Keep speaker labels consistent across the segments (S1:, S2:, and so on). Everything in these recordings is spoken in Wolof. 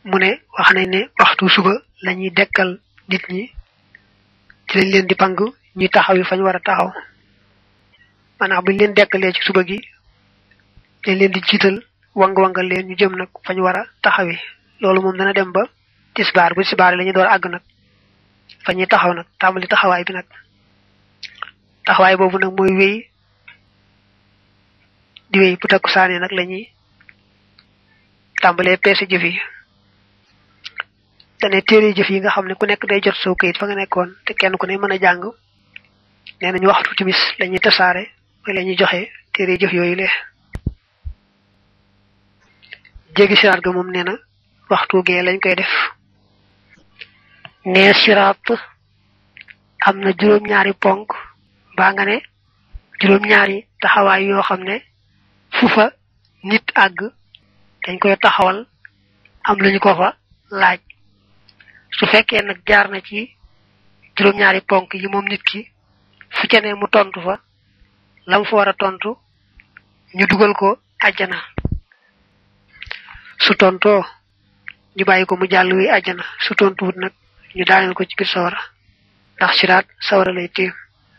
S1: mu ne wax nañ ne waxtu suba lañuy dekkal nit ñi ci lañ leen di pang ñuy taxaw yi fañ war a taxaw maanaam buñ leen dekkalee ci suba gi dañ leen di jiital wang-wangal leen ñu jëm nag fañ war a taxawi loolu moom dana dem ba tisbaar bu tisbaar la ñu door àgg nag fa ñuy taxaw nag tàmbali taxawaay bi nag taxawaay boobu nag mooy wéy di wéy bu takku saane nag la ñuy tàmbalee peese jëf yi dane téere jëf yi nga xam ne ku nekk day jot soo kayit fa nga nekkoon te kenn ku ne mën a jàng nee nañu waxtu timis la ñuy tasaare mooy la ñuy joxe téere jëf yooyu le jéggi siraat ga moom nee na waxtu gee lañ koy def nee siraat am na juróom-ñaari ponk mbaa nga ne juróom-ñaari taxawaay yoo xam ne fu fa nit àgg dañ koy taxawal am lu ñu ko fa laaj su fekkee nag jaar na ci juróom-ñaari ponk yi moom nit ki fu ca ne mu tontu fa lam fa war a tontu ñu dugal ko àjjana su tontoo ñu bàyyi ko mu jàll wi àjjana su tontuwut nag ñu daaneel ko ci biir sawara ndax siraat sawara lay tiim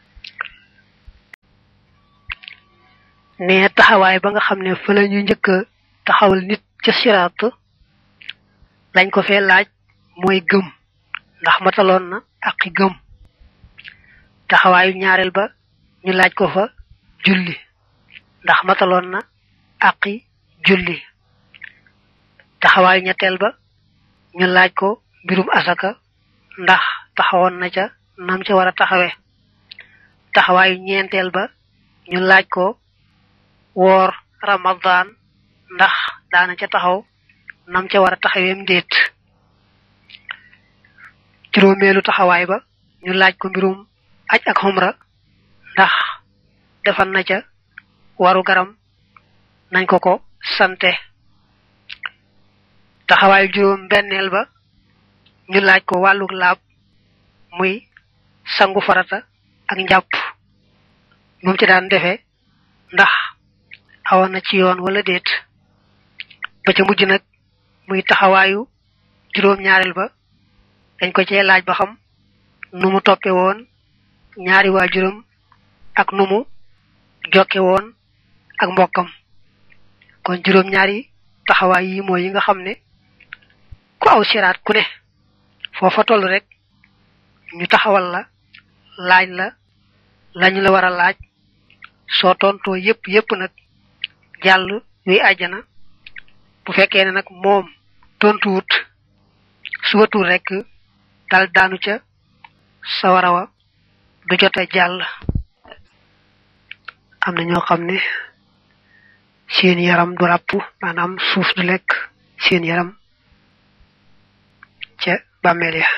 S1: ne taxawaay ba nga xam ne fa la ñu njëkk a taxawal nit ca siraat lañ ko fee laaj mooy gëm ndax mataloon na aqi gëm taxawaayu ñaareel ba ñu laaj ko fa julli ndax mataloon na aqi julli taxawaayu ñetteel ba ñu laaj ko mbirum asaka ndax taxawoon na ca nam ca war a taxawee taxawaayu ñeenteel ba ñu laaj ko woor ramadan ndax daana ca taxaw nam ca war a taxaweem déet juróomeelu taxawaay ba ñu laaj ko mbirum aj ak xumra ndax defal na ca waru garam nañ ko ko sante taxawaayu juróom benneel ba ñu laaj ko wàlluk laab muy sangu farata ak njàpp moom ci daan defee ndax awoon na ci yoon wala déet ba ca mujj nag muy taxawaayu juróom ñaareel ba dañ ko cee laaj ba xam nu mu toppe woon ñaari waajuram ak nu mu jokke woon ak mbokkam kon juróom ñaari taxawaay yi mooy yi nga xam ne ku aw siraat ku ne foofa toll rek ñu taxawal la laaj la lañu la war a laaj soo tontoo yépp yépp nag jàll yuy àjjana bu fekkee ne nag moom tontuwut subatul rek dal daanu ca sawara wa du jote jàll am na ñoo xam ne seen yaram du ràpp maanaam suuf du lekk seen yaram ca bàmmeel ya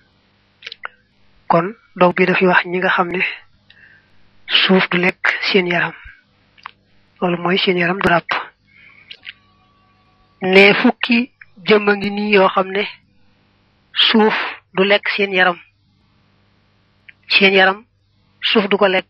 S1: kon dog bi dafay wax ñi nga xam ne suuf du lekk seen yaram loolu mooy seen yaram du ràpp ne fukki jëmm a ngi nii yoo xam ne suuf du lekk seen yaram seen yaram suuf du ko lekk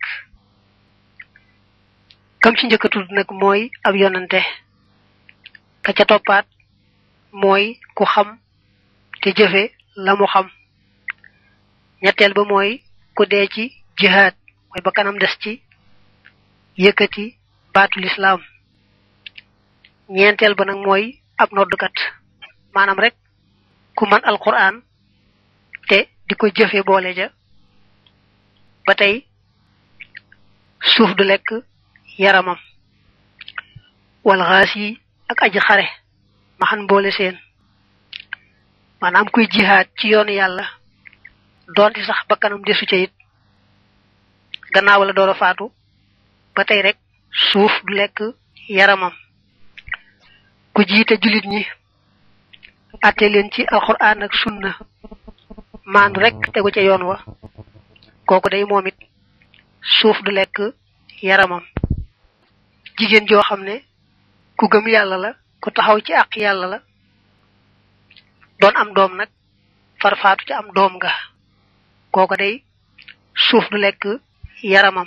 S1: kam ci njëkk a tudd nag mooy ab yonante ka ca toppaat mooy ku xam te jëfe la mu xam ñetteel ba mooy ku dee ci jihaad mooy ba kanam des ci yëkkati baatu lislaam ñeenteel ba nag mooy ab noddukat maanaam rek ku man alquran te di ko jëfe boole ja ba tey suuf du lekk yaramam wal xaas yi ak aji xare maxan boole seen maanaam kuy jihaad ci yoonu yàlla doonte sax bakkanam desu ca it gannaaw la door a faatu ba tey rek suuf du lekk yaramam ku jiite jullit ñi atte leen ci alquran ak sunna maandu rek tegu ca yoon wa kooku day moom it suuf du lekk yaramam jigéen joo xam ne ku gëm yàlla la ku taxaw ci àq yàlla la doon am doom nag farfaatu ci am doom nga kooku day suuf du lekk yaramam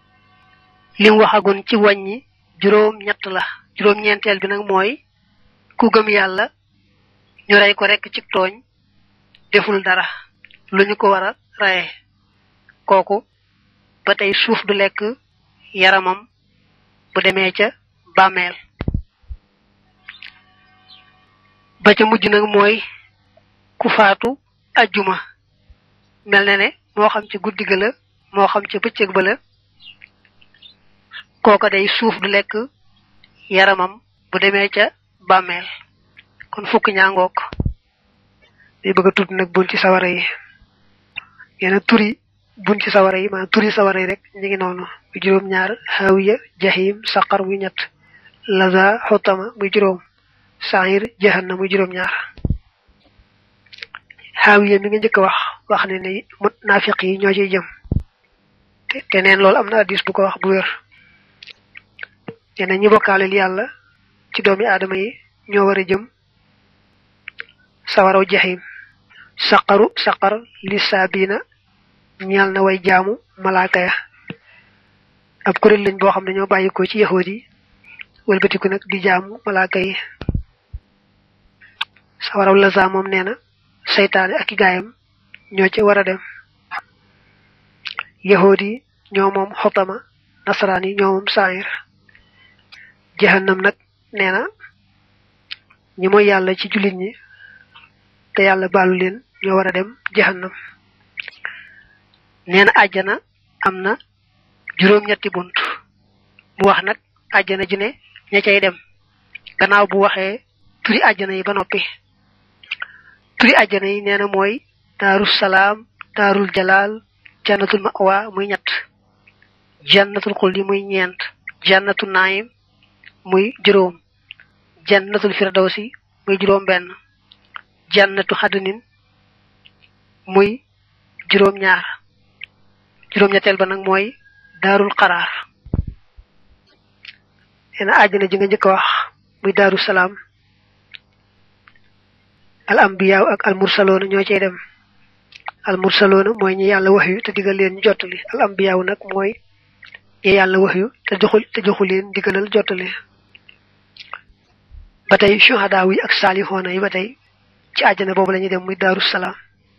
S1: lim waxagun ci wàññi juróom ñett la juróom ñeenteel bi nag mooy ku gëm yàlla ñu rey ko rekk ci tooñ deful dara lu ñu ko war a reye kooku ba tey suuf du lekk yaramam bu demee ca bàmmeel ba ca mujj nag mooy ku faatu ajjuma mel na ne moo xam ci guddi ga la moo xam ci bëccëg ba la kooka day suuf du lekk yaramam bu demee ca bàmmeel kon fukk ñaangook day bëgg a tudd nag bun ci sawara yi yenn turi bun ci sawara yi maanaam turi sawara yi rek ñu ngi noonu muy juróom ñaar hawiya jahim saqar muy ñett laza xotama muy juróom saxir jahanna muy juróom ñaar hawiya mi nga njëkk wax wax ne ne naafiq yi ñoo ciy jëm te neen loolu am na addis bu ko wax bu wér nee ñi bokkaaleel yàlla ci doomi aadama yi ñoo war a jëm sawaraw jaxim saqaru saqar li saabina ñeel na way jaamu malaaka ya ab kuréel lañ boo xam ne ñoo bàyyi ko ci yahood yi wëlbatiku nag di jaamu malaaka yi sawaraw laza moom nee na seytaane ak i gaayam ñoo ci war a dem yahood yi ñoo moom xotama nasaraan yi ñoo moom saayir jahannam nag nee na ñi mooy yàlla ci jullit ñi te yàlla baalu leen ñoo war a dem jahannam nee na àjjana am na juróom-ñetti bunt mu wax nag àjjana ji ne ña cay dem gannaaw bu waxee turi àjjana yi ba noppi turi àjjana yi nee na mooy daaru salaam daarul jalaal jannatul mawa muy ñett jannatul xuldi muy ñeent jannatu naayim muy juróom jannatul firdawsi muy juróom benn jannatu xadnin muy juróom ñaar juróom ñetteel ba nag mooy daarul xaraar nee na àjjana ji nga njëkk wax muy daaru salaam al ambiyaaw ak al mursaloona ñoo cey dem al mursaloona mooy ñi yàlla wax yu te digal leen ñu jottali al ambiyaaw nag mooy ñi yàlla wax yu te joxu te joxu leen digalal jottali ba tey shuhadaaw yi ak saalihoona yi ba tey ci àjjana boobu la ñuy dem muy daaru salaam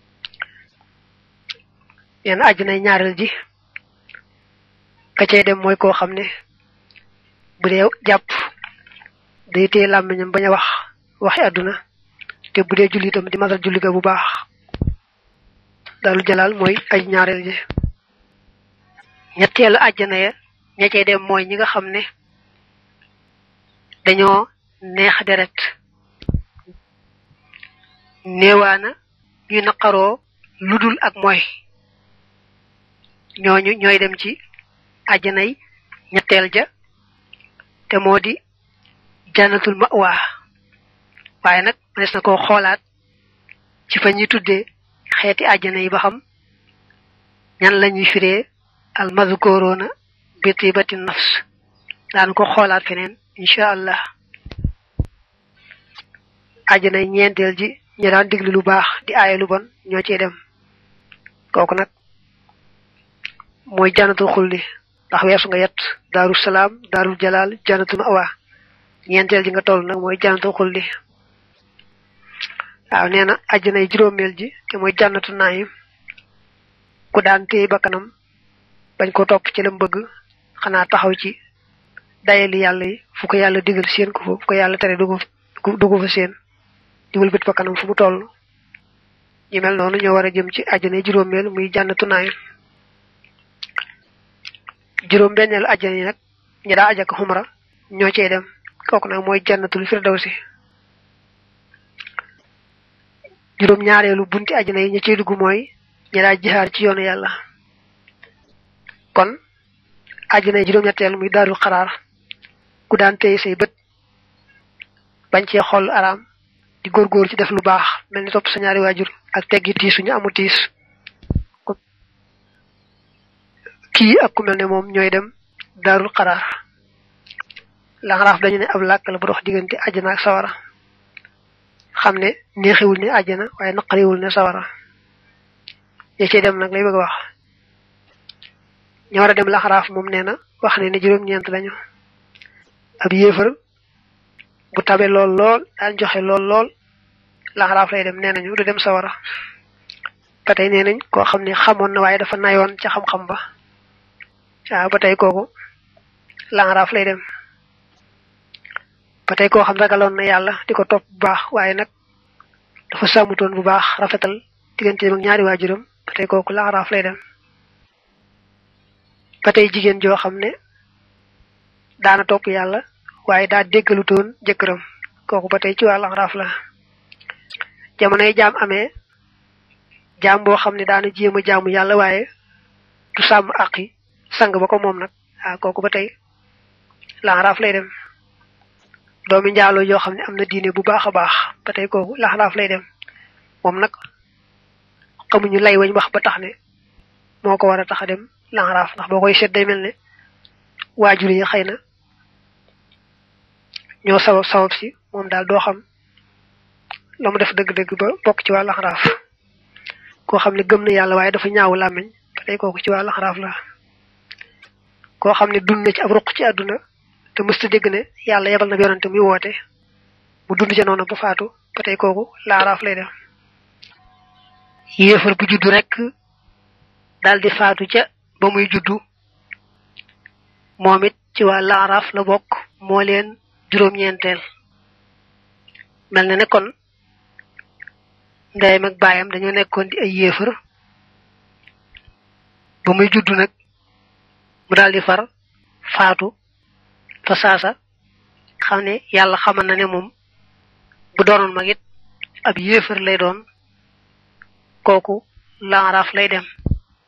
S1: yenn àjjanay ñaareel ji ka cay dem mooy koo xam ne bu dee jàpp day téye làmmiñam bañ a wax waxi àdduna te bu dee julli itam di matal julli ga bu baax daaru jalaal mooy aj ñaareel ji ñetteelu àjjana ya ña cay dem mooy ñi nga xam ne dañoo neex deret néewaana ñu naqaroo lu dul ak mooy ñooñu ñooy dem ci àjjanay ñetteel ja te moo di jannatul ma'wa waaye nag mënees na koo xoolaat ci fa ñuy tuddee xeeti àjjana yi ba xam ñan la ñuy firee al mazkuruna bi tibati nafs daan ko xoolaat feneen incha allah àjjanay ñeenteel ji ñu daan diglu lu baax di aaye lu bon ñoo ciy dem kooku nag mooy jannatul xulli ndax weesu nga yet daaru salaam daarul jalaal jannatul mawa ñeenteel ji nga toll nag mooy jannatul xulli waaw nee na àjjanay juróomeel ji te mooy jannatu naayim ku daan téye bakkanam bañ ko topp ci lam bëgg xanaa taxaw ci dayali yàlla yi fu ko yàlla digal seen ko fu ko yàlla tere dugg dugg fa seen di wëlbët bakkanam fu mu toll ñu mel noonu ñoo war a jëm ci àjjanay juróomeel muy jannatu naayim juróom benneelu àjjana yi nag ñi daa ajak xumra ñoo cey dem kooku nag mooy jannatul firdawsi juróom ñaareelu bunti àjjana yi ña cey dugg mooy ñi daa jihaar ci yoonu yàlla kon àjjana yi juróom ñetteel muy daarul xaraar ku daan téye say bët bañ cee xool araam di góorgóor ci def lu baax mel ni topp sa ñaari waajur ak teggi tiis suñu amu tiis kii ak ku mel ne moom ñooy dem daarul xaraar laxaraaf dañu ne ab làkk la bu dox diggante àjjana ak sawara xam ne neexiwul ne àjjana waaye naqariwul ne sawara ña cey dem nag lay bëgg a wax ña war a dem laxaraaf moom nee na wax ne ne juróom-ñeent lañu ab yéefar bu tabe lool lool daan joxe lool lool laxaraaf lay dem nee nañu du dem sawara ba tey nee nañ koo xam ne xamoon na waaye dafa nayoon ca xam-xam ba waaw ba tey kooku laxaraaf lay dem ba tey koo xam ragaloon na yàlla di ko topp bu baax waaye nag dafa sàmmutoon bu baax rafetal digganteem ak ñaari waajuram ba tey kooku laxaraaf lay dem ba tey jigéen joo xam ne daana topp yàlla waaye daa déggalutoon jëkkëram kooku ba tey ci waa laxaraaf la jamonoy jaam amee jaam boo xam ne daana jéem a jaamu yàlla waaye du sàmm àqi sang ba ko moom nag waaw kooku ba tey laxaraaf lay dem doomi njaaloo yoo xam ne am na diine bu baax a baax ba tey kooku laxaraaf lay dem moom nag xamuñu lay wañ wax ba tax ne moo ko war a tax a dem laxaraaf ndax boo koy seet day mel ne waajur yi xëy na ñoo sabab sabab si moom daal doo xam la mu def dëgg-dëgg ba bokk ci waa laxaraaf koo xam ne gëm na yàlla waaye dafa ñaawu làmmiñ ba tey kooku ci waa laxaraaf la koo xam ne dund na ci ab ruq ci àdduna te mësta dégg ne yàlla yebal na yonante muy woote mu dund ca noonu ba faatu ba tey kooku laaraaf lay def yéefar bu juddu rek daal di faatu ca ba muy juddu moom it ci waa laaraaf la bokk moo leen juróom-ñeenteel mel na ne kon ndeyam ak baayam dañoo nekkoon di ay yéefar ba muy juddu nag mu daal di far faatu fa saasa xam ne yàlla xamal na ne moom bu doonoon mag it ab yéefar lay doon kooku laaraaf lay dem